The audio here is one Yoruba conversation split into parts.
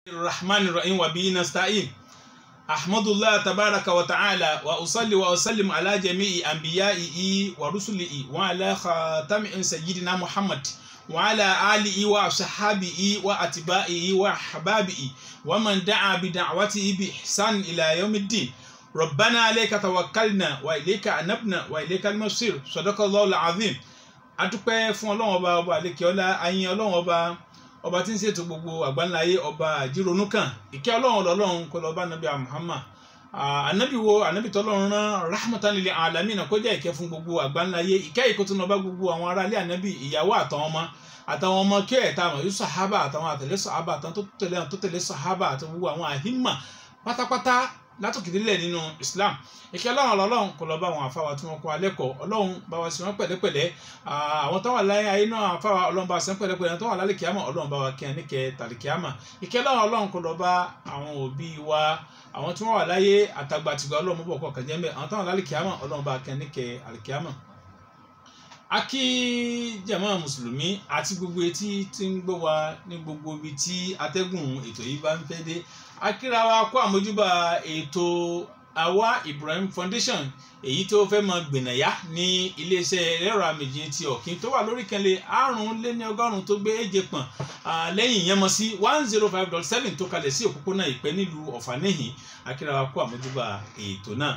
الرحمن الرحيم وبه نستعين أحمد الله تبارك وتعالى وأصلي وأسلم على جميع أنبيائه ورسله وعلى خاتم سيدنا محمد وعلى آله وصحابه وأتباعه وأحبابه ومن دعا بدعوته بإحسان إلى يوم الدين ربنا عليك توكلنا وإليك أنبنا وإليك المصير صدق الله العظيم adúpẹ́ fún ọlọ́run ọba ọba àlekèọ́lá ayin ọlọ́run ọba ọba tí ń ṣètò gbogbo àgbáńláyé ọba àjírònú kan ìkẹ́ ọlọ́run ọlọ́run kó lọ́ọ́ bá nàbí Muhammad ànábì wo ànábì tọ́lọ́run rán rahmatan lil alamin kó jẹ́ ìkẹ́ fún gbogbo àgbáńláyé ìkẹ́ ìkótó náà bá gbogbo àwọn aráalé ànábì ìyàwó àtàwọn ọmọ àtàwọn ọmọ kí ẹ̀ta àmọ̀ yóò sàhábà àtàwọn àtẹ̀lé sàhábà àtàwọn tó tẹ̀lé tó tẹ̀lé sàhábà àti gbogbo àwọn àhímà pátápátá látòkè délẹ̀ nínú Islam ìkẹ́ ọlọ́run ọlọ́run kó lọ́ọ́ bá àwọn àfáwà tí wọ́n kọ́ alẹ́kọ̀ọ́ ọlọ́run bá wa sí wọn pẹ̀lẹ́pẹ̀lẹ́ àwọn tó wà láyé ayé náà àfáwà ọlọ́run bá wa sí wọn pẹ̀lẹ́pẹ̀lẹ́ tó wà lálẹ́ kíámà ọlọ́run bá wa kí ẹ níkẹ́ tàlẹ́ kíámà ìkẹ́ ọlọ́run ọlọ́run kó lọ́ọ́ bá àwọn òbí wa àwọn tí wọ́n wà láyé àtàgbàtìgbà ọlọ́run mọ́bọ̀ kọ́ kàjẹ́ mẹ́ àwọn tó wà lálẹ́ kíámà ọlọ́run bá wa kí ẹ níkẹ́ àlẹ́ kíámà a kí jàmá mùsùlùmí àti gbogbo etí tí ń gbọ́ wa ní gbogbo ibi tí atẹ́gùn ètò yìí bá ń fẹ́ dé a kíra wa kó àmójúbà ètò àwa Ibrahim Foundation èyí tó fẹ́ mọ gbìnàyà ní iléeṣẹ́ ẹlẹ́rọ àmìjì ti ọ̀kín tó wà lórí kẹlẹ̀ àrùn lé ní ọgọ́rùn-ún tó gbé èje pọ̀n lẹ́yìn ìyẹn mọ́ sí one zero five dot seven tó kalẹ̀ sí òpópónà ìpẹ́ nílùú ọ̀fànẹ́hìn a kíra wa kó àmójúbà ètò náà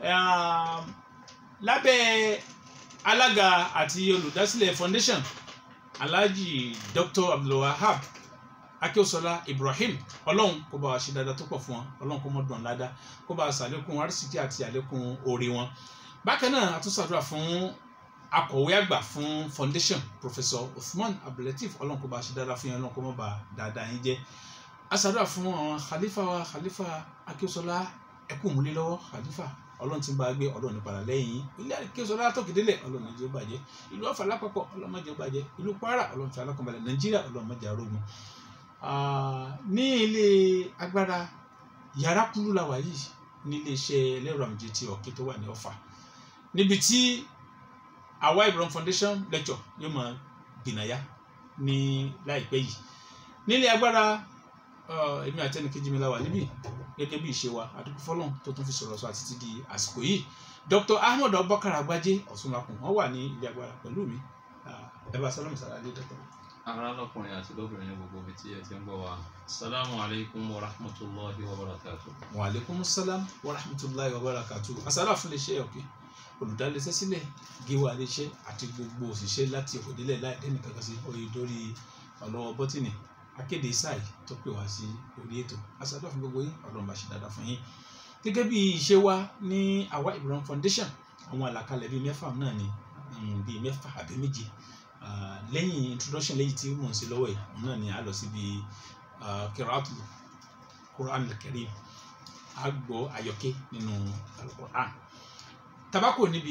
lábẹ́ alága àti olùdásílẹ̀ foundation alhaji dr abdulwahab akíọ́sọlá ibrahim ọlọ́run kó bá wa ṣe dáadáa tó pọ̀ fún wọn ọlọ́run kó mọ́ dùn ládàá kó bá wa ṣàlékún arísìkí àti àlékún oore wọn bákan náà a tún ṣàdúrà fún akọ̀wé àgbà fún foundation professor usman abdulateef ọlọ́run kó bá wa ṣe dáadáa fún yẹn ọlọ́run kó mọ́ bá dáadáa yín jẹ́ a ṣàdúrà fún àwọn khalifa wa khalifa akíọ́sọlá ẹkú múlẹ̀ lọ́wọ́ khalifa ọlọ́run ti ń bá a gbé ọlọ́run ní padà lẹ́yìn ilé àkéṣọlá látòkèdélẹ̀ ọlọ́run ní jẹ́ ó bàjẹ́ ìlú ọ̀fà lápapọ̀ ọlọ́run má jẹ́ ó bàjẹ́ ìlú kwara ọlọ́run fi alákọ̀ọ́balẹ̀ nàìjíríà ọlọ́run má jẹ́ arógun. ní ilé agbára yàrá kúlú la wà yìí ní iléeṣẹ́ ẹlẹ́rọ àmìjẹ ti ọ̀kẹ́ tó wà ní ọ̀fà níbi tí àwa Ibrahim Foundation lecture yóò máa gbìnàyà ní láìpẹ́ yìí nílé agbára èmi àti ẹnìkejì mi la wà níbí gẹ́gẹ́ bí ìṣe wa àdúgbò fọlọ́n tó tún fi sọ̀rọ̀ sọ àti ti di àsìkò yìí Dr. Ahmed Abubakar Agbaje Ọ̀ṣunlakùn wọ́n wà ní ilé agbára pẹ̀lú mi ẹ bá sálámù sàlàyé dọ́tọ̀. ará lọkùnrin àti lóbìnrin ní gbogbo ibi tí ẹ ti ń gbọ́ wa salamu alaykum wa rahmatulahi wa barakatu. wa aleykum salam wa rahmatulahi wa barakatu asálà fún lè ṣe ọ̀kẹ́ olùdálẹ́sẹ̀ sílẹ̀ gíwá léṣẹ́ àti gbogbo òṣìṣẹ́ láti òkòdélẹ̀ láì dẹ́nì kankan sí oyè dórí ọlọ́wọ́ bọ́tìnì akéde sáì tó pè wá sí orí ètò asàdọ̀ fún gbogbo yín ọlọ́run bá ṣe dáadáa fún yín gẹ́gẹ́ bí ìṣe wa ní àwa Ibrahim Foundation àwọn àlàkalẹ̀ bíi mẹ́fà náà ni bíi mẹ́fà àbí méje lẹ́yìn introduction lẹ́yìn tí mò ń ṣe lọ́wọ́ yìí náà ni a lọ síbi kiraatu Quran al-Karim a gbọ́ àyọkẹ́ nínú al-Quran tabako níbi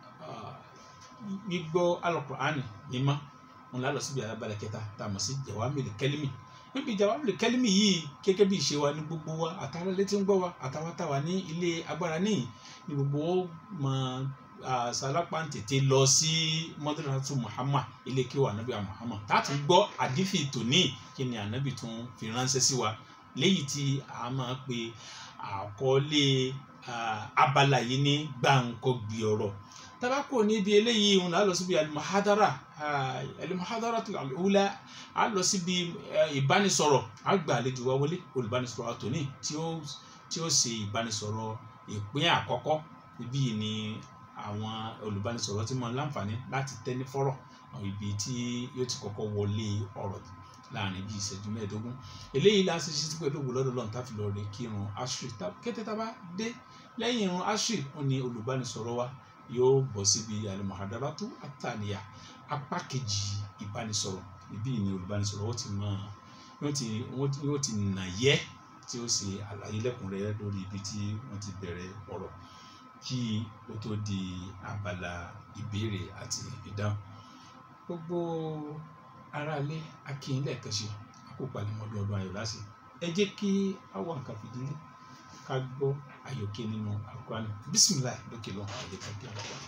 gbígbọ́ al-Quran mímọ́ wọn lálọ síbi alábàlẹ̀ kẹta tá a mọ̀ sí jawamil kẹlimi níbi jawamil kẹlimi yìí gẹ́gẹ́ bí ìṣe wa ní gbogbo wa àtàwọn létí ń gbọ́ wa àtàwọn táwa ní ilé agbára níyì ní gbogbo ó mọ sàlápà tètè lọ sí mọ́tòlátù Muhammad ilé kíwà ànábì Muhammad láti gbọ́ àdífì tòní kí ni ànábì tún fi ránṣẹ́ sí wa léyìí tí a máa pe àkọlé abala yìí ní gbàǹkọ́gbì ọ̀rọ̀ tabako níbi eléyìí ń lọ síbi alimuhadara alimuhadara tó àlùwúlá a lọ síbi ìbánisọ̀rọ̀ a gba àlejò wa wọlé olùbánisọ̀rọ̀ àtòní tí ó tí ó ṣe ìbánisọ̀rọ̀ ìpín àkọ́kọ́ ibi ni àwọn olùbánisọ̀rọ̀ tí mo láǹfààní láti tẹ́ ní fọ́rọ̀ ibi tí yóò ti kọ́kọ́ wọlé ọ̀rọ̀ láàrin bíi ìṣẹ́jú mẹ́ẹ̀ẹ́dógún eléyìí la ṣe ṣe pẹ̀lú òwúlọ́ lọ́dọ̀ tá fi lọ rè kírun ashri kété tá a bá dé lẹ́yìn irun ashri ó ní olùbánisọ̀rọ̀ wa yóò bọ̀ síbi alimuhadaratu ataniya apá kejì ìbánisọ̀rọ̀ ibi ni olùbánisọ̀rọ̀ ó ti mọ yóò ti nà yẹ tí ó ṣe àlàyé lẹ́kùnrẹ́rẹ́ lórí ibi tí wọ́n ti bẹ̀rẹ̀ ọ̀rọ̀ kí ó tó di abala ìbéèrè àti ìdáhùn gbogbo aráalé akínyìn lẹ́ẹ̀kan ṣe àkópa ní ọdún ọdún ayọ̀ láṣẹ ẹ jẹ́ kí àwọn nǹkan fìdílé ká gbọ́ àyọkẹ́ nínú àkúránì bísímìláì lókè lọ́wọ́ àyè ká gbé àwọn.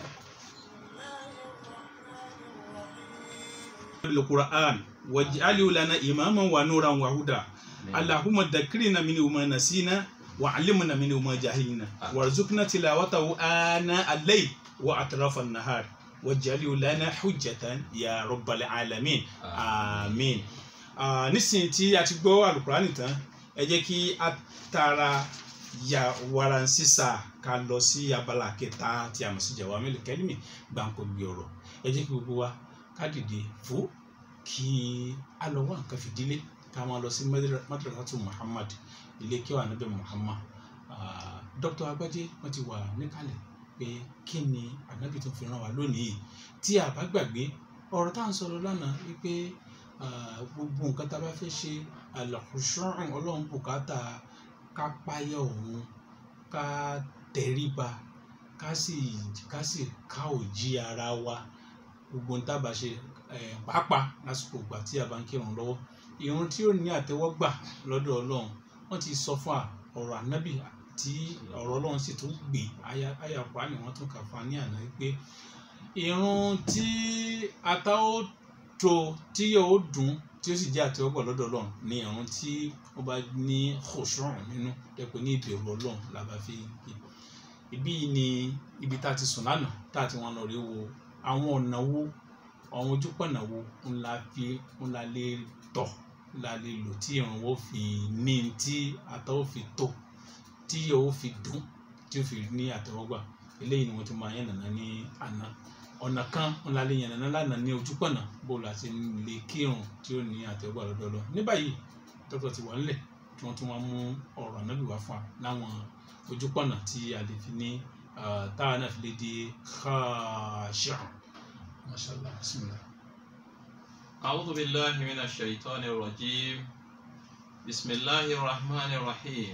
القرآن واجعله لنا إماما ونورا وهدى allahumma dakirina minhu ma nasina wa alimna minhu ma jahilna Amin. warzuqna tilawatahu ana al-layl wa atrafa an-nahar waj'alhu lana hujjatan ya rabbal alamin amin Ah, nísìnyí tí a ti gbọ́ alukurani tán ẹ jẹ́ kí a tara ya waransisa ká lọ sí abala kẹta tí a mọ̀ sí jawamil kalimi gbàǹkó gbé ọ̀rọ̀ ẹ jẹ́ kí gbogbo wa ká dìde fún kí a lọ wá nǹkan fìdílé ká máa lọ sí Madra- madrasatu Muhammad ilé kí wà níbẹ̀ Muhammad Ah, Dr. Agbájé wọ́n ti wà níkàlẹ̀ pé kí ni ànábì tó fi ràn wá lónìí tí a bá gbàgbé ọ̀rọ̀ tá à ń sọ̀rọ̀ lánàá wípé ah, gbogbo nǹkan tá a bá fẹ́ ṣe àlàkùsọ́rùn ọlọ́run bùkátà ká páyà òun ká tẹríba ká sì ká sì ká òjì ara wa gbogbo ń tábà ṣe eh, pàápàá lásìkò ìgbà tí a bá ń kírun lọ́wọ́ ìrun tí ó ní àtẹ́wọ́gbà lọ́dọ̀ ọlọ́run wọ́n ti sọ fún wa ọ̀rọ̀ ànábì tí ọ̀rọ̀ ọlọ́run sì tún gbé aya aya pa ni wọ́n tún kà fún wa ní àná pé ìrun tí ata ó tó tí yóò dùn tí ó sì jẹ́ àtẹ́wọ́gbà lọ́dọ̀ ọlọ́run ní ìrun tí ó bá ní khushu' nínú dẹ́pẹ́ ní ìbẹ̀rù ọlọ́run la bá fi kí ibi yìí ni ibi tá a ti sùn lánàá tá a ti wọn lọ rí wo àwọn ọ̀nà wo àwọn ojúpọ̀nà wo ńlá fi ńlá lè tọ̀ ńlá lè lò tí ìrànwọ́ fi ní tí àtọ́wọ́ fi tó tí yóò fi dùn tí ó fi ní àtẹ́wọ́gbà eléyìí ni wọ́n ti máa yẹn nàná ní àná ọ̀nà kan ńlá lè yẹn nàná lánàá ní ojúpọ̀nà bó la ti lè kírun tí ó ní àtẹ́wọ́gbà lọ́dọọlọ́ ní báyìí dókítà ti wà ńlẹ̀ tí wọ́n tún wá mú ọ̀rọ̀ ànábì wá fún wa láwọn ojúpọ̀nà tí a lè fi ní ah, táwa náà fi lè di khashi'an mashallah bismillah. أعوذ بالله من الشيطان الرجيم بسم الله الرحمن الرحيم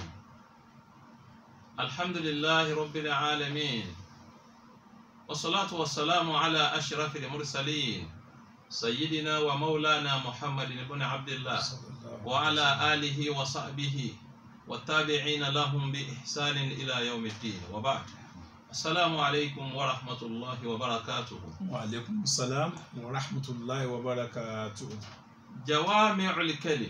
الحمد لله رب العالمين والصلاة والسلام على أشرف المرسلين سيدنا ومولانا محمد بن عبد الله وعلى آله وصحبه والتابعين لهم بإحسان إلى يوم الدين وبعد السلام عليكم ورحمة الله وبركاته wa aleykum salaam wa rahmatulahi wa barakatuh. jawami'ul kalim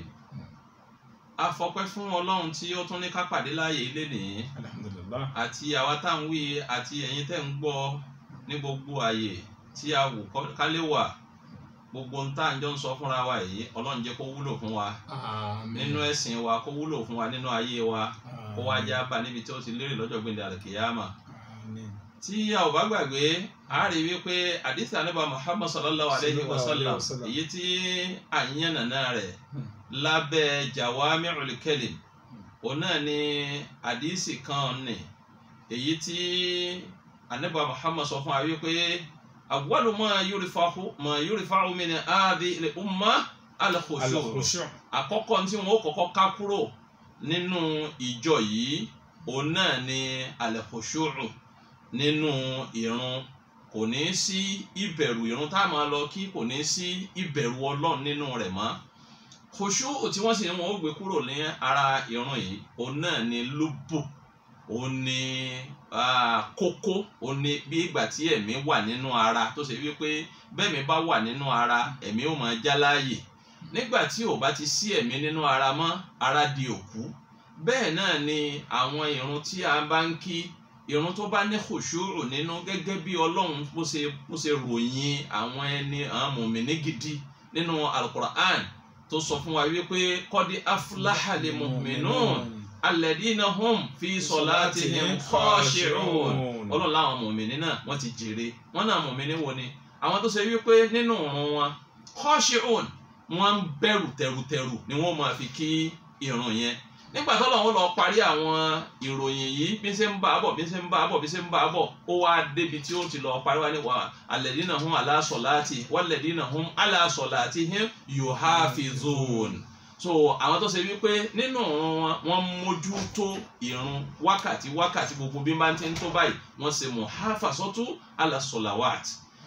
afọpẹ́ fún Ọlọ́run tí ó tún ní ká pàdé láàyè ilé nìyí alhamdulilah. àti àwa tá à ń wí àti ẹ̀yin tẹ́ ń gbọ́ ní gbogbo àyè tí a wù kọ́- ká lè wà gbogbo ń tá à ń jọ ń sọ fúnra wa yìí Ọlọ́run jẹ́ kó wúlò fún wa àmín. nínú ẹ̀sìn wa kó wúlò fún wa nínú ayé wa kó wá já bá níbi tí ó ti lérè lọ́jọ́ gbẹ̀ndẹ̀ àlùkìyàmà àmín. tí a ò bá gbàgbé a rí wípé àdìsí ànábà Muhammad sallallahu alayhi wa Sallallahu alayhi sallam wa sallam. èyí tí à ń yànnà náà rẹ̀ Hmm. lábẹ́ jawami'ul kalim òun náà ni àdìsí kan ní èyí tí ànábà Muhammad sọ fún wa wípé awwalu ma yurfa'u ma yurfa'u min hadhihi al-umma al-khushu' al-khushu' àkọ́kọ́ tí wọ́n ó kọ́kọ́ ká kúrò nínú ìjọ yìí òun náà ni al-khushu' nínú ìrun kò ní sí ìbẹ̀rù ìrun tá a máa lọ kí kò ní sí ìbẹ̀rù ọlọ́run nínú rẹ̀ mọ́ khushu' tí wọ́n sì ní wọn ó gbé kúrò ní ara ìrun yìí òun náà ni lóbò òun ni ah, kókó òun ni bí ìgbà tí ẹ̀mí wà nínú ara tó ṣe wípé bẹ́ẹ̀mí bá wà nínú ara ẹ̀mí ó máa já láàyè nígbà tí ò bá ti sí ẹ̀mí nínú ara mọ́ ara di òkú bẹ́ẹ̀ náà ni àwọn ìrun tí a bá ń kí ìrun tó bá ní khushu'u nínú gẹ́gẹ́ bí ọlọ́run bó ṣe bó ṣe ròyìn àwọn ẹni àwọn mùmíní gidi nínú alukur'an tó sọ fún wa wípé qad aflaha lil mu'minun alladhina hum fi salatihim khashi'un ọlọ́run láwọn mùmíní náà wọ́n ti jèrè wọ́n náà mùmíní wo ni àwọn tó ṣe wípé nínú ìrun wọn khashi'un wọ́n ń bẹ̀rù tẹ̀rùtẹ̀rù ni wọ́n máa fi kí ìrun yẹn nígbà tó lọ́wọ́ lọ parí àwọn ìròyìn yìí bí ṣe ń bá a bọ̀ bí ṣe ń bá a bọ̀ bí ṣe ń bá a bọ̀ ó wá débi tí ó ti lọ parí wá ní wa alladhina hum ala salati walladhina hum ala salatihim yuhafizun so àwọn tó ṣe wípé nínú ìrun wọn wọ́n mójútó ìrun wákàtí wákàtí gbogbo bí bá ti ń tó báyìí wọ́n ṣe muhafazatu ala salawat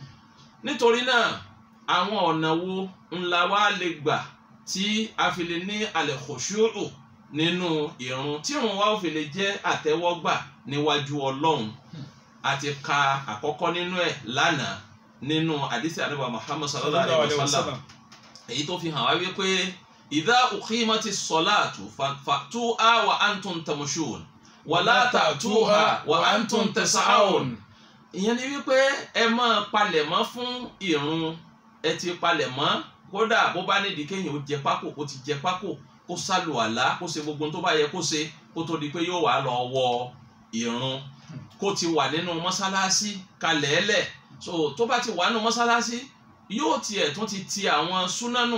nítorí náà àwọn ọ̀nà wo ńlá wa lè gbà tí a fi lè ní al-khushu'u nínú ìrun tí ìrun wa ò fi lè jẹ́ àtẹ́wọ́gbà níwájú ọlọ́run a ti ka àkọ́kọ́ nínú ẹ̀ lánàá nínú àdìsí àdìbò Muhammad sallallahu alayhi wa sallam èyí tó fi hàn wá wípé idha uqimati ssalatu fa'tuha wa antum tamshun wala ta'tuha wa antum tas'aun ìyẹn ni wípé ẹ máa palẹ̀mọ́ fún ìrun ẹ ti palẹ̀mọ́ kódà bó bá nídìí kéèyàn ó jẹ pákó kó ti jẹ pákó kó sálù àlá kó ṣe gbogbo ohun tó bá yẹ kó ṣe kó tó di pé yóò wá lọ wọ ìrun kó ti wà nínú mọ́sálásí kalẹ̀ẹ́lẹ̀ so tó bá ti wà nínú mọ́sálásí yóò tiẹ̀ tún ti ti àwọn súnánù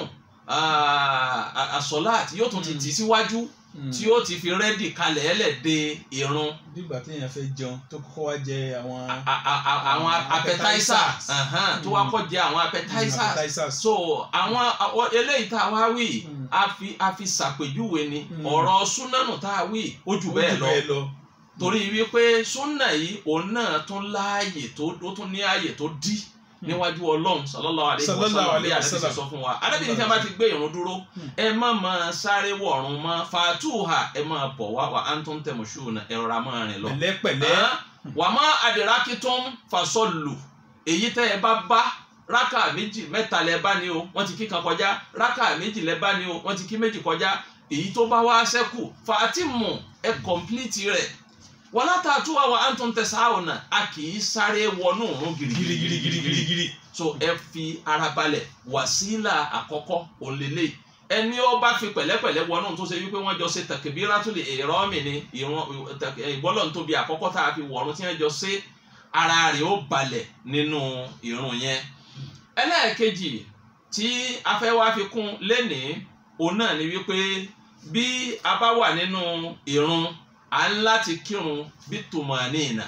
àsọ̀láàtì yóò tún ti tì síwájú tí ó ti fi rẹ́dì kalẹ̀ẹ́lẹ̀ de ìrun nígbà tí èèyàn fẹ́ jẹun tó kọ́kọ́ wá jẹ àwọn a- a- a- àwọn appetizers ahan, tó wá kọ́ jẹ àwọn appetizers appetizers. so àwọn àwọn eléyìí tá a wá wí Mm. a fi a fi ṣàpèjúwe ni Mm. ọ̀rọ̀ súnánù tá a wí ó jù bẹ́ẹ̀ lọ lọ. torí wípé súnà yìí òun náà tún láàyè tó ó tún ní ààyè tó dí níwájú ọlọ́run sallallahu alaihi Sallallahu wasallam bí alaihi àdébí ṣe wasallam. sọ fún wa àdébí ní tí a bá ti gbé ìrun dúró Hmm. ẹ má máa sáré wọ̀run mọ́ fàtúhà ẹ máa bọ̀ wá wa antum tamushuna ẹ rọra máa rìn lọ. pẹ̀lẹ́pẹ̀lẹ́. Hàn? wà má adrakitum fasọ́lù èyí tẹ́ ẹ bá bá rákà méjì mẹ́ta lẹ bá ní o wọ́n ti kí kan kọjá rákà méjì lẹ bá ní o wọ́n ti kí méjì kọjá èyí tó bá wá ṣẹ́kù fàtìmù ẹ kọ̀m̀plìtì rẹ̀ wala ta'tuha wa antum tas'awna a kì í sáré wọnú òun girigiri girigirigirigiri. so ẹ fi ara balẹ̀ wàsílà àkọ́kọ́ òǹlẹ̀lẹ̀ ẹni ó bá fi pẹ̀lẹ́pẹ̀lẹ́ wọnú tó ṣe wípé wọ́n jọ ṣe takbiratul ihrami ni ìran ìgbọ́lọ̀ nítorí àkọ́kọ́ tá a fi wọ̀run tí wọ́n jọ ṣe ara rẹ̀ ó balẹ̀ nínú ìrun yẹn ẹlẹ́ẹ̀kejì tí a fẹ́ wá fi kún lénìí òun náà ni wípé bí a bá wà nínú ìrun à ń láti kírun bí tùmọ̀nìyàn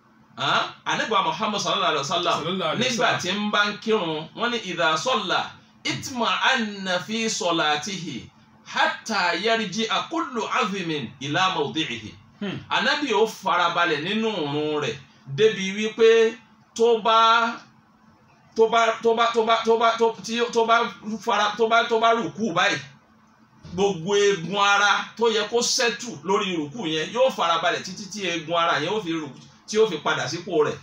anagba muhammad sallallahu alaihi wa sallam Sallallahu alaihi nígbà wasallam. tí ń bá ń kírun wọ́n ní idha salla itma anna fi salatihi hatta yarji kullu azimin ila mawdi'ihi Hmm. anabi ó farabalẹ̀ nínú òrùn rẹ̀ débi wípé tó bá tó bá tó bá tó bá tó bá tó tí- tó bá fara tó bá tó bá rùkú báyìí gbogbo eegun ara tó yẹ kó sẹ́tù lórí rùkú yẹn yóò farabalẹ̀ títí tí eegun ara yẹn ó fi rùkú tí ó fi padà sípò rẹ̀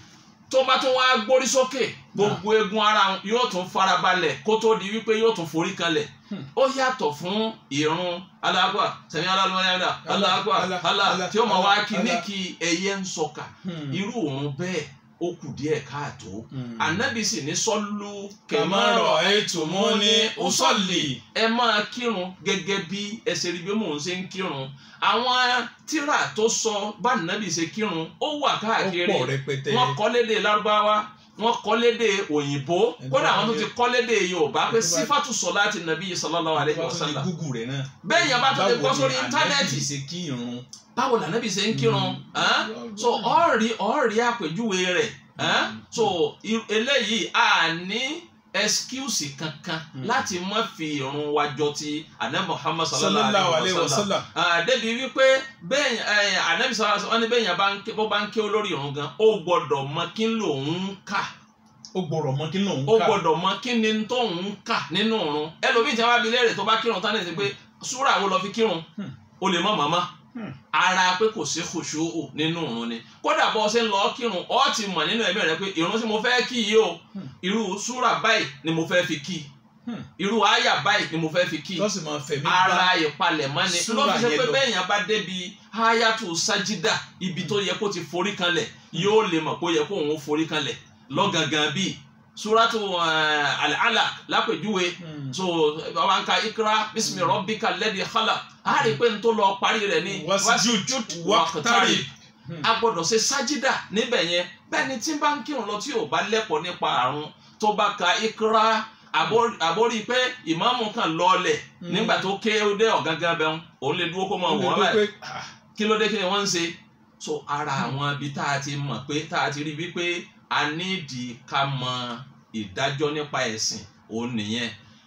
tó bá tún wá gbórí sókè gbogbo eegun ara yóò tún farabalẹ̀ kó tó di wípé yóò tún forí kanlẹ̀ Hmm. ó yàtọ̀ fún ìrun alágbà sẹ̀mí alágbà alágbà Allah, alá Allah, tí ó mọ̀ wá Allah, kí ní Allah. kí ẹyẹ ń sọkà Hmm. irú òun bẹ́ẹ̀ ó kù díẹ̀ káàtó Hmm. ànábì sì ní sọ́lú kàmárọ̀ ẹ̀tùmọ́ni ọ̀sọ́lì. ẹ máa kírun gẹ́gẹ́ bí ẹsẹ̀ rí bí mò ń ṣe ń kírun àwọn tíra tó sọ bá nàbì ṣe kírun ó wà ó káàkiri pọ̀ rẹpẹtẹ. wọ́n kọ́ lédè lárúbáwá wọ́n kọ́ lédè òyìnbó Ẹni kódà tó bá àwọn tó ní- ti kọ́ lédè yorùbá pé ẹni tó bá- sífàtù sọ̀láàtì nàbí sallallahu alaihi Bá tún ní wasallam gúgù rẹ̀ náà. bẹ́ẹ̀ yẹn bá tún lè Báwo kọ́ ni sórí Ànábì íńtánẹ́ẹ̀tì ṣe kí irun. báwo lànàbì ṣe ń kírun Mm. hàn? so ọ̀rí ọ̀rí àpèjúwe rẹ̀ hàn? Mm. so i- eléyìí a ní excuse kankan Mm. láti má fi irun wa jọ ti ànábì muhammad sallallahu sallallahu alayhi wa sallam. Ah, débi wípé bẹ́ẹ̀ ẹ̀ ànábì sallallahu alaihi wasallam ní bẹ́ẹ̀ yẹn bá ń ké bó bá ń ké olórí irun gan ó gbọ́dọ̀ mọ kí ń lòun ń kà ó gbọ́dọ̀ mọ kí lòun ó ká. gbọ́dọ̀ mọ kí ni tóun ń kà nínú irun ẹlòmíì tí wọn bá bi léèrè tó bá kírun tán ní ti pé súrà wo lọ fi kírun Hmm. o lè mọ màmá Hmm. ara pé kò sí kòṣóò nínú irun ni kódà bọ́ ọ ṣe ń lọ kírun ọ ti mọ̀ nínú ẹ̀mí rẹ pé irun tí mo fẹ́ kí yìí o Hmm. irú súrà báyìí ni mo fẹ́ fi kí Hmm. irú àyà báyìí ni mo fẹ́ fi kí tó sì máa fẹ̀mí ara ìpalẹ̀mọ́ ni súrà ló fi ṣe yẹn pé lọ. bẹ́ẹ̀ yẹn bá débi hayatu sajida ibi tó yẹ kó ti forí kanlẹ̀ yóò lè mọ̀ pé ó yẹ kó òun forí kanlẹ̀ lọ́gangan bíi suratu uh, al-alaq lápèjúwe Hmm. so bàbá ń ka ikra bismi rabbika alladhi khalaq a rí i pé n tó lọ parí rẹ̀ ní Wasjud waqtarib. Hmm. a gbọ́dọ̀ ṣe sájídà níbẹ̀ yẹn bẹ́ẹ̀ ni tí n bá ń kírun lọ tí ò bá lẹ́kọ̀ọ́ nípa àrùn tó bá ka ikra àbó- àbórí pé ìmáàmù kan lọ́ọ̀lẹ̀ Hmm. nígbà tó ké ó dé ọ̀gángan bẹ́ẹ̀ òun lè dúró kó máa Ó lè wọ̀ wọ́n gbé báyìí pé, ah, kí ló dé kí ni wọ́n ń ṣe so ara àwọn ibi tá a ti mọ̀ pé tá a ti rí wípé a nídìí ká mọ ìdájọ́ nípa ẹ̀sìn òun nìyẹn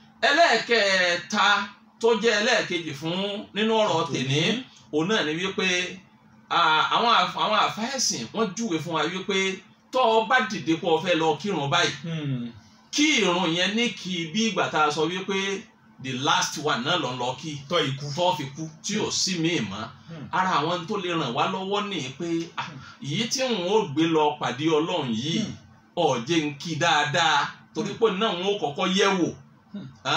ẹlẹ́ẹ̀kẹta tó jẹ́ ẹlẹ́ẹ̀kejì fún nínú ọ̀rọ̀ tèní òun náà ni wípé ah, àwọn àf- àwọn àfáìsìn wọ́n júwe fún wa wípé tó o bá dìde pé o fẹ́ lọ kírun báyìí hmm. kí irun yẹn ní kí bí ìgbà tá a sọ wípé the last one náà ló ń lọ kí tọ́ ikú. tó fi kú tí ò sí míì mọ́ Hmm. ara àwọn tó lè ràn wá lọ́wọ́ ní pé ah, èyí tí n ó gbé lọ pàdé ọlọ́run yìí Hmm. ọ̀jẹ̀ ń kí dáadáa torí pé náà n ó kọ́kọ́ yẹ̀ wò Hmm. Hàn?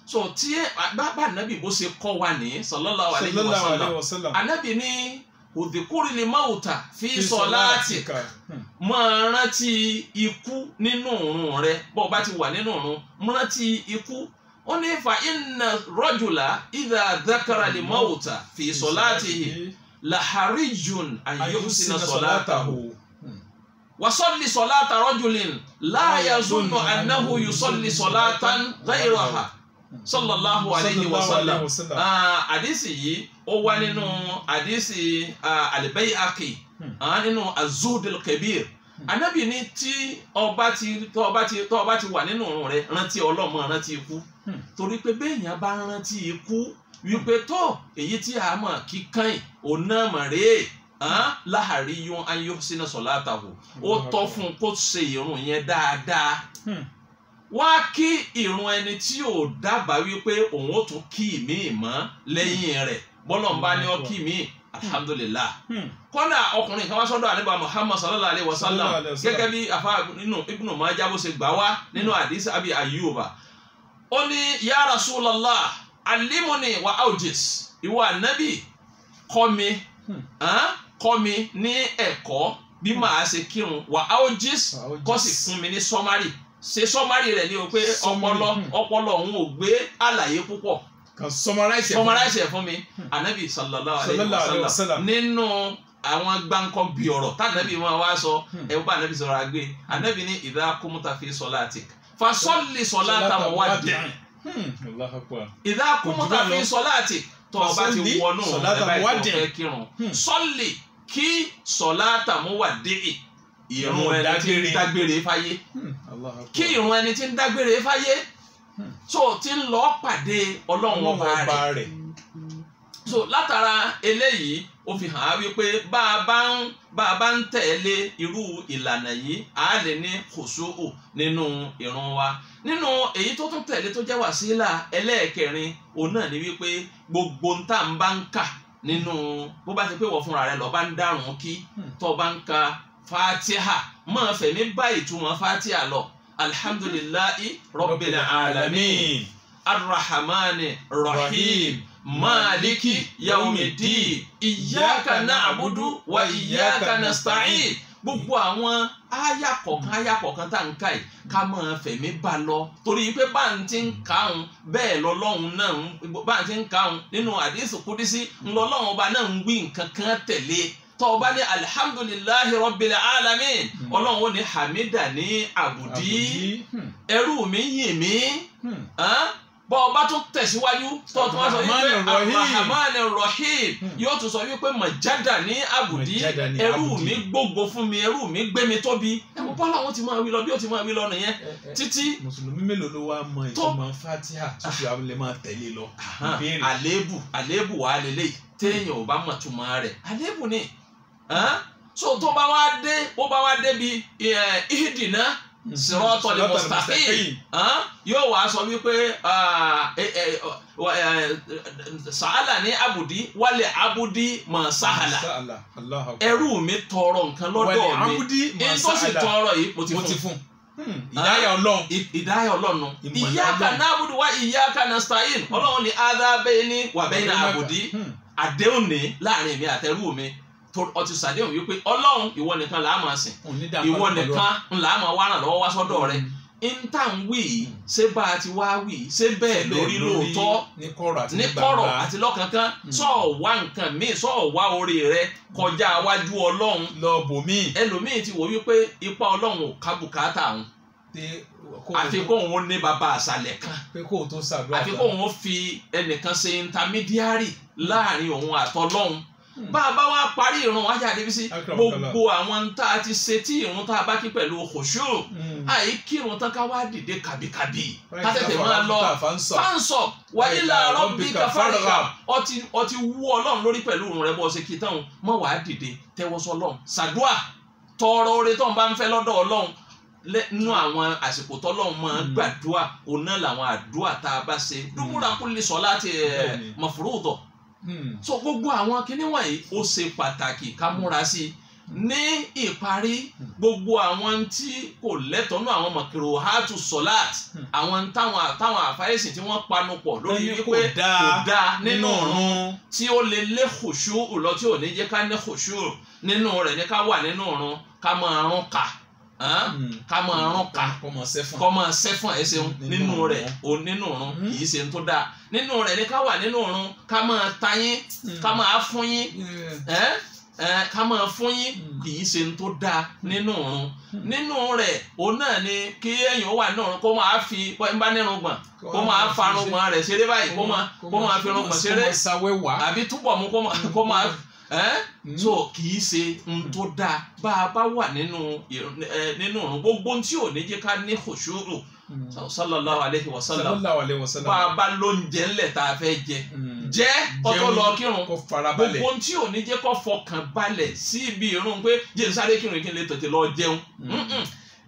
so tí bàbá anabi bó ṣe kọ́ wa ní sallallahu alayhi wa sallallahu sallam alayhi wa sallam anabi ní òdìkúrì ni mawuta fi sọláàtì máa rántí ikú nínú òrùn rẹ bó o bá ti wà nínú òrùn rántí ikú ó ní fa inna rajula idha dhakara li mawuta fi sọláàtì laharijun ayyuhsina sọláàtàhu wasalli sọláàtà rajulin la yazunnu annahu yusalli sọláàtàn ghayraha sallallahu alayhi wa sallam ah àdìsí yìí ó wá nínú àdìsí al-Bayhaqi ah nínú az-Zuhd al-Kabir anabi ní tí ọba ti tó ọba ti tó ọba ti wà nínú òrùn rẹ rántí ọlọ́mọ rántí ikú torí pé béèyàn bá rántí ikú wípé tó èyí tí a mọ̀ kíkàn òun náà mọ̀ rèé láhàrí yún ayọ́ sínú sọ̀látàwò ó tọ́ fún un kó ṣe ìrun yẹn dáadáa wá kí ìrun ẹni tí ò dábàá wípé òun ó tún kí ìmíì mọ́ lẹ́yìn rẹ̀ bọ́lọ̀ ń bá ní ọ kí ìmíì alhamdulillah kọ́nà ọkùnrin kan wá sọ́dọ̀ àníbà muhammad sallallahu alayhi wa sallam gẹ́gẹ́ bí afa nínú ibnu majah bó ṣe gbà wá nínú àdìsí abi ayuba ó ní ya rasulallah alimuni wa aujis ìwọ ànábì kọ́ mi kọ́ mi ní ẹ̀kọ́ bí màá ṣe kírun wa aujis kọ́ sì fún mi ní sọ́márì ṣe sọ́márì rẹ̀ ní o pé ọpọlọ ọpọlọ òun ò gbé àlàyé púpọ̀ kan summarize summarize ẹ̀ fún mi anabi sallallahu alayhi wa sallam nínú àwọn gbáǹkọ́ bí ọ̀rọ̀ tànàbí wọn wá sọ ẹ̀ bá anabi sọ̀rọ̀ àgbé anabi ní idha kumta fi salatik fasalli salata muwaddi' idha kumta fi salatik tó o bá ti wọnú ẹ̀ báyìí tó fẹ́ kírun salli kí salata muwaddi' ìrun ẹni tí ń dágbére fáyé kí ìrun ẹni tí ń dágbére fáyé so tí ń lọ pàdé ọlọ́run ọba rẹ̀ so látara eléyìí ó fi hàn á wípé bá a bá ń bá a bá ń tẹ̀lé irú ìlànà yìí á lè ní kòsóò nínú ìrun wa nínú èyí tó tún tẹ̀lé tó jẹ́ wàsílà ẹlẹ́ẹ̀kẹrin òun náà ni wípé gbogbo ń tà ń bá ń kà nínú bó bá ti pé wọ́n fúnra rẹ̀ lọ́ọ́ bá ń dárun kí tó bá ń ka fatiha máa fẹ̀mí bá ìtumọ̀ fatiha lọ alhamdulillahi rabbil alamin arrahmani rahim maliki yaumidin iyyaka na'budu wa iyyaka nasta'in gbogbo àwọn aya kọ̀ọ̀kan aya kọ̀ọ̀kan tá à ń ka yìí ká máa fẹ̀mí bá lọ torí pé bá ń ti ń kàún bẹ́ẹ̀ lọ́lọ́run náà bá ń ti ń kàún nínú àdéhùn kúdísí ńlọ́lọ́run ọba náà ń wí nǹkan kan tẹ̀lé tọba ní alihamdulilahi rabbil alamin ọlọ́run ó ní hamida ní àbùdí ẹrú mi yìn mí bọ́ ọba tún tẹ̀síwájú tọ́tún wá sọ wípé arahman rahim yóò tún sọ wípé majada ní àbùdí ẹrú mi gbogbo fún mi ẹrú mi gbé mi tóbi ẹ̀wọ bọ́lá wọn ti máa wí lọ bí ó ti máa wí lọ nìyẹn títí. mùsùlùmí mélòó ló wá mọ ìtumọ̀ fatiha tó fi àwọn lè máa tẹ̀lé lọ. àléébù àléébù wà lélẹ́yìí téèyàn ò bá mọ̀ túmọ̀ rẹ̀ àléébù ni so tó bá wá dé ó bá wá débi ìhìdìnà sirọ́tọ̀ lè mustaqim yóò wá sọ wípé sàálà ní abudi wálé abudi mọ̀ sàálà ẹrú mi tọrọ nǹkan lọ́dọ̀ mi èyí tó sì tọrọ yìí mo ti fún ìdáyà ọlọ́run ìdáyà ọlọ́run iyyaka na'budu wa iyyaka nasta'in ọlọ́run ni adá bayni wa bayna abudi àdéhùn ní láàrin mi àtẹrú mi ọtí sàdéhùn wípé ọlọ́run ìwọ nìkan là á máa sìn ìwọ nìkan là á máa wá ràn lọ́wọ́ wá sọ́dọ̀ rẹ ntà ń wí yìí ṣé bá a ti wá wí ṣé bẹ́ẹ̀ lórí lóòótọ́ ní kọ̀rọ̀ àti lọ́kànkán sọ̀ọ́ wá nǹkan míì sọ̀ọ́ wá orí rẹ kọjá wájú ọlọ́run lọ bò míì ẹlòmíì ti wò wípé ipa ọlọ́run ò ká bùkátà òun àfi kó òun ní bàbá àṣàlẹ̀ kan pé kó o tó ṣàdúrà àfi kó òun fi ẹnìkan ṣe intermediary láàrin òun àtọlọ́run bá a bá wá parí ìrun wájà débi gbogbo àwọn tá a ti ṣe tí ìrun tá a bá kí pẹ̀lú kòṣó àyè kírun tán ká wá dìde kàbìkàbì ká tètè máa lọ fáǹsọ̀ wà ilà rọ́bì káfárìkà ọtí wú ọlọ́run lórí pẹ̀lú ìrun rẹ bọ́ ṣe kí táwọn mọ̀ wá dìde tẹ́wọ́sọ ọlọ́run ṣàdúà tọrọ oore tó ń bá ń fẹ́ lọ́dọ̀ ọlọ́run nínú àwọn àsìkò tọ́lọ́run máa gbàdúà òun náà làwọn àdúà tá a bá ṣe dúmúra kúlẹ̀ sọ láti mọ̀fúrúùtọ̀ so gbogbo àwọn kinní wọ̀nyí ó ṣe pàtàkì ká múra sí i ní ìparí gbogbo àwọn tí kò lẹ́tọ̀ọ́nù àwọn mọ̀kìrò hátù sọ́láàt àwọn táwọn táwọn àfáyèsì tí wọ́n panu pọ̀ lórí Ẹni kò wípé dáa kò dáa nínú nínú ọ̀run ọ̀run tí ó lè lé khushu lọ tí ò ní jẹ́ ká ní khushu nínú rẹ̀ ní ká wà nínú ọ̀run ká máa rún ká hàn? ká máa rún ká kọ́ mọ̀ sẹ́fún. kọ́ máa sẹ́fọ̀n ẹ̀ ṣeun Nínú nínú ọ̀run. rẹ̀ o nínú ọ̀run Mhm. kì í ṣe tó dáa nínú rẹ̀ ní ká wà nínú ọ̀run ká máa ta yín ká máa fún yín ẹ́ ẹ́ ká máa fún yín Mm. kì í ṣe tó dáa nínú ọ̀run Mm. nínú rẹ̀ òun náà ni kí èèyàn wà nínú ọ̀run kó máa fi ń bá nínú gbọ̀n kó máa farun gbọ̀n rẹ̀ ṣeré báyìí kó máa kó máa fi irun gbọ̀n ṣeré kó máa sáwẹ́wà. àbí túbọ̀ mú kó máa kó máa ẹ́ Mm. so kì í ṣe n tó dáa bá a bá wà nínú ìrun- ẹ, nínú ọ̀run gbogbo ohun tí ò ní jẹ́ ká ní khushu'u Mm. sallallahu alayhi wa sallam sallallahu alayhi wa sallam. bá a bá lóúnjẹ ńlẹ̀ tá a fẹ́ jẹ Mm. jẹ́ ọtọ́ Jẹun lọ kírun kó farabalẹ̀. gbogbo ohun tí ò ní jẹ́ kó fọkàn balẹ̀ sí ibi ìrun pé jẹ́ n sáré kírun kí n lè tètè lọ jẹun Mm. Mm-mm.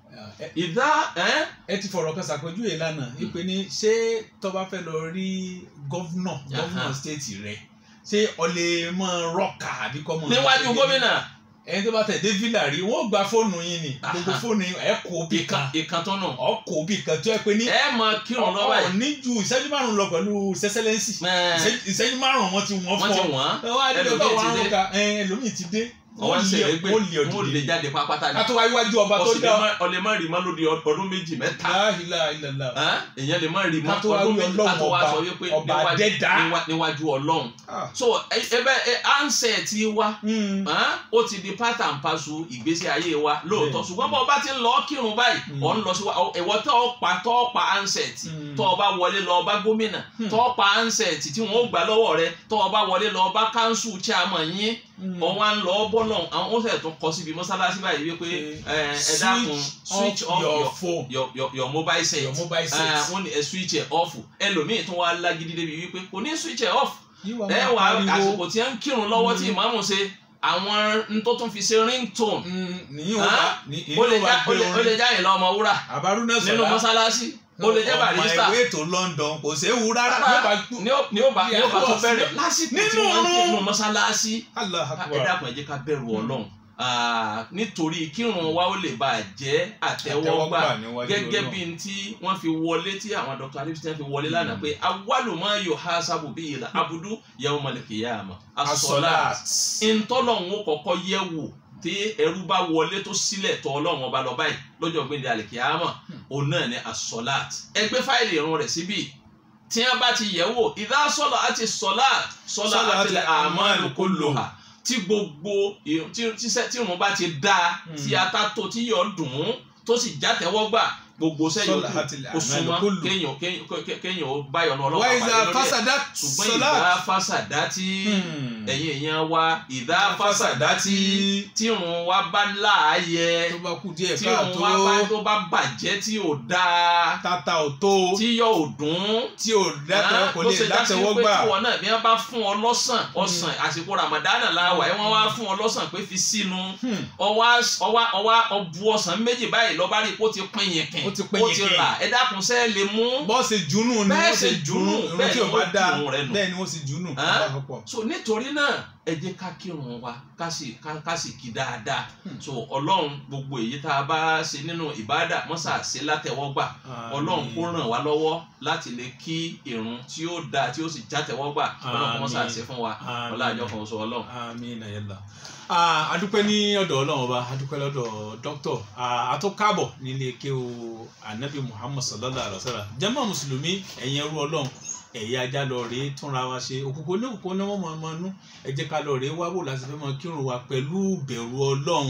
ẹ ìdá ẹ́ ẹ ti fọ̀rọ̀ kan ṣàpèjúwe lánàá ìpè ní ṣé tó bá fẹ́ lọ rí gọ́vnà gọ́vnà Aha. stéètì rẹ̀ ṣé ọ lè mọ rọ́ọ̀kà àbí kọ́ mọ. níwájú gómìnà ẹni tó bá tẹ̀ dé fílà rí wọ́n gba fóònù yín ni Aha. gbogbo fóònù yín ẹ̀ kó bí ìkan kan ìkan tó nù ọ̀ kó bí kan tó yẹ pé ní ẹ máa kírun lọ ọ̀ báyìí ní ju ìṣẹ́jú márùn-ún lọ pẹ̀lú sẹ́sẹ́lẹ́nsì Ẹ̀, Ìṣẹ́jú- ìṣẹ́jú márùn-ún wọn ti wọ́n wọ́n ti fọ́ wọ́n ẹ wá nílò ẹlòmíì bá ti wọn dé. rún ka ẹ ẹlòmíì ti dé ọwọ́ ń lé ṣèlè gbé wọ́n lé wọ́n lè ọdún jáde pápátá ni kátó wá iwájú ọba tó ọsì dá ọlẹ má rí má lóde ọdún méjì mẹ́ta láhìlá ìlàlá Ẹ́, èèyàn lè má rí mọ́ Kátó wá ọdún wí méjì Ọlọ́run kátó wá ọba- sọ wípé ọba níwájú- dẹ́dá. níwá- níwájú Ọlọ́run so ẹ- ẹbẹ ẹ ansẹ̀ ti wá Ẹ́n, ó ti di part and parcel ìgbésí ayé wa lóòótọ́ Bẹ́ẹ̀. ṣùgbọ́n bọ́ ọba ti ń lọ kírun báyìí Mm. ọ̀ ń lọ sí wa ẹ̀wọ́ tó o pa tó o pa ansẹ̀t Mm. tó o bá wọlé lọ ọba gómìnà Hmm. tó o pa ansẹ̀t tí wọ́n ó gbà lọ́wọ́ rẹ tó o bá wọlé lọ ọba kánsù chairman yín ọ̀ wá ń lọ bọ́lọ̀ àwọn ó sẹ̀ tún kọ síbi mọ́sálásí báyìí wípé ẹ ẹ dákun switch off your your phone your your your mobile set your mobile ẹ set wọ́n ní ẹ switch ẹ off ẹlòmíì tún wá lágídí débi wípé kò ní switch ẹ off yíwọ ẹ máa wà pariwo àsìkò tí ẹ ń kírun lọ́wọ́ tí Mm. ìmáàmù ṣe àwọn n tó tún fi ṣe ringtone nìyí ó Hàn? bá ní ó lè ìyí ó já bá ó gbé lè ó lè orin já ìlọ ọmọ wúrà àbárúná nínú sọlá mọ́sálásí ó lè jẹ́ barista ọmọ ìwé tó London kò séwu rárá Rárá. yóò bá ní ó ní ó bá ní ó bá tó bẹ̀rẹ̀ Nínú lásìkò tí wọ́n ń ọ̀run. kírun mọ́sálásí Allah ẹ akbar dákun ẹ jẹ́ ká bẹ̀rù Ọlọ́run Ah, nítorí kírun wa ó lè bá a jẹ́ àtẹ́wọ́gbà níwájú gẹ́gẹ́ Ọlọ́run. bí n tí wọ́n fi wọlé tí àwọn Dr. alipston fi wọlé lánàá pé awwalu ma yuhasabu bihi al-abdu yawmal qiyamah as-salat asọlá ntọ́lọ́hún ó kọ́kọ́ yẹ̀ wò tí ẹrú bá wọlé tó sílẹ̀ tọ́ ọlọ́run ọba lọ báyìí lọ́jọ́ gbẹ̀ndẹ̀ àlìkíyàmọ̀ òun náà ni as-salat ẹ gbé fáìlì irun rẹ̀ síbí tí wọ́n bá ti yẹ̀ wò idha salati as-salat salati al-a'malu kulluha tí gbogbo irun- tí tí sẹ́- tí irun bá ti dáa tí Hmm. ata tó tí yọ̀ dùn ún tó sì játẹ̀wọ́gbà gbogbo sẹ́yìn Salati kò súnmọ́ al-a'malu kulluha. kéèyàn kéèyàn kéèyàn ó báyọ̀ náà wá ọlọ́pàá ìzà pàdé lórí ẹ̀ fásádà ṣùgbọ́n sọlá ìdá fásádátì ẹ̀yin èèyàn wa ìdá fásádátì tírun wa bá láàyè tó bá kú díẹ̀ tírun wa bá káàtó tó bá bàjẹ́ tí ò dáa tata ò tó tí yọ ò dùn tí ò dátẹ kò tó lè ṣe já sí dátẹwọ́ pé gbà tí wọn náà bí wọn bá fún ọ lọ́sàn ọ̀sán àsìkò ramadana la wà ẹ wọn wá fún ọ lọ́sàn pé fi sínú Hmm. ọwá ọwá ọwá ọbu ọ̀sán méjì báyìí lọ́ba rí i kó ti pín yìnkìn Ó ti pín ó ti yìnkìn. rà ẹ dákun sẹ́ẹ̀ lè mú bọ́ọ̀sì jùnú ni Bẹ́ẹ̀ wọ́n ṣe ṣe jùnú jùnú, irun bẹ́ẹ̀ tí ni ò bá wọ́n dáa jùnú rẹ̀ nù. bẹ́ẹ̀ ni wọ́n ṣe jùnú Hàn? lápapọ̀. so nítorí náà ẹ jẹ́ ká kírun wa ká sì ká ká sì kí dáadáa Hmm. so ọlọ́run gbogbo èyí tá a bá ṣe nínú ìbádà mọ́sà ṣe látẹ̀wọ́gbà ọlọ́run kó ràn wá lọ́wọ́ láti lè kí irun tí ó dáa tí ó sì játẹ̀wọ́gbà ọlọ́run kó mọ́sà Àmín. ṣe fún wa Àmín. ọlá àjọ kan sọ ọlọ́run. àmín ayẹlá adúpẹ́ ní ọ̀dọ̀ ọlọ́run ọba adúpẹ́ lọ́dọ̀ dókítọ̀ àtúnkàbọ̀ nílé ike o anabi muhammad sallallahu alaihi wa sallam jàmá mùsùlùmí ẹ̀yin ẹrú ọlọ́run ẹ̀yà ajá lọ rèé túnra wa ṣe òkùnkùn oníkùnkùn ní wọ́n máa nú ẹ jẹ́ ká lọ rèé wá wò láti fẹ́ máa kírun wa pẹ̀lú bẹ̀rù ọlọ́run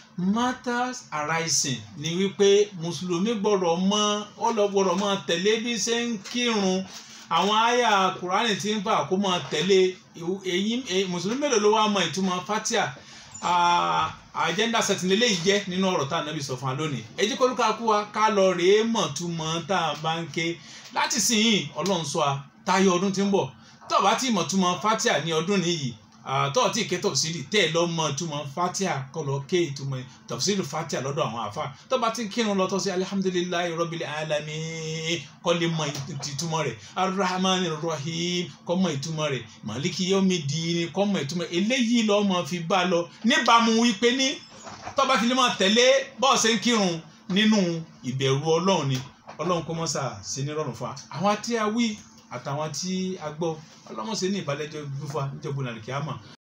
matters arising ni wípé mùsùlùmí gbọ́dọ̀ mọ ọlọ́gbọ́dọ̀ máa tẹ̀lé bí ṣe ń kírun àwọn àyà kùránì tí ń fà kó máa tẹ̀lé ìwú- èyí èyí- mùsùlùmí mélòó ló wá mọ ìtumọ̀ fatia Ah, agenda setting eléyìí jẹ́ nínú ọ̀rọ̀ tá a nàbì sọ fún wa lónìí ẹ jẹ́ kó lóka kú wa ká lọ rèé mọ̀ túmọ̀ tá a bá ń ké láti sìn yìí ọlọ́run sọ wa táyọ̀ ọdún tí ń bọ̀ tó o bá ti mọ̀ túmọ̀ fatia ní ọdún nìyí tó o ti ké tọ̀sílì tẹ́ ẹ lọ mọ̀ túmọ̀ fatia kọ́ lọ ké ìtumọ̀ tọ̀sílì fatia lọ́dọ̀ àwọn àfa tó o bá ti kírun lọ tó sí alihamudulilayi rọ́bìlì alami kọ́ lè mọ̀ ìtumọ̀ rẹ̀ arahman rahim kọ́ mọ̀ ìtumọ̀ rẹ̀ maliki yomi dini kọ́ mọ̀ ìtumọ̀ eléyìí lọ́ mọ̀ fi bá lọ níbàámu wípé ní tó bá ti lè máa tẹ̀lé bọ́ọ̀sẹ̀ ń kírun nínú ìbẹ̀rù ọlọ́run ni ọlọ́run kó mọ́sà ṣe ní rọrùn fún wa àwọn tí a wí àtàwọn tí a gbọ́ ọlọ́run ṣe ní ìbálẹ́jọ́ gbífà níjọba nàìjíríà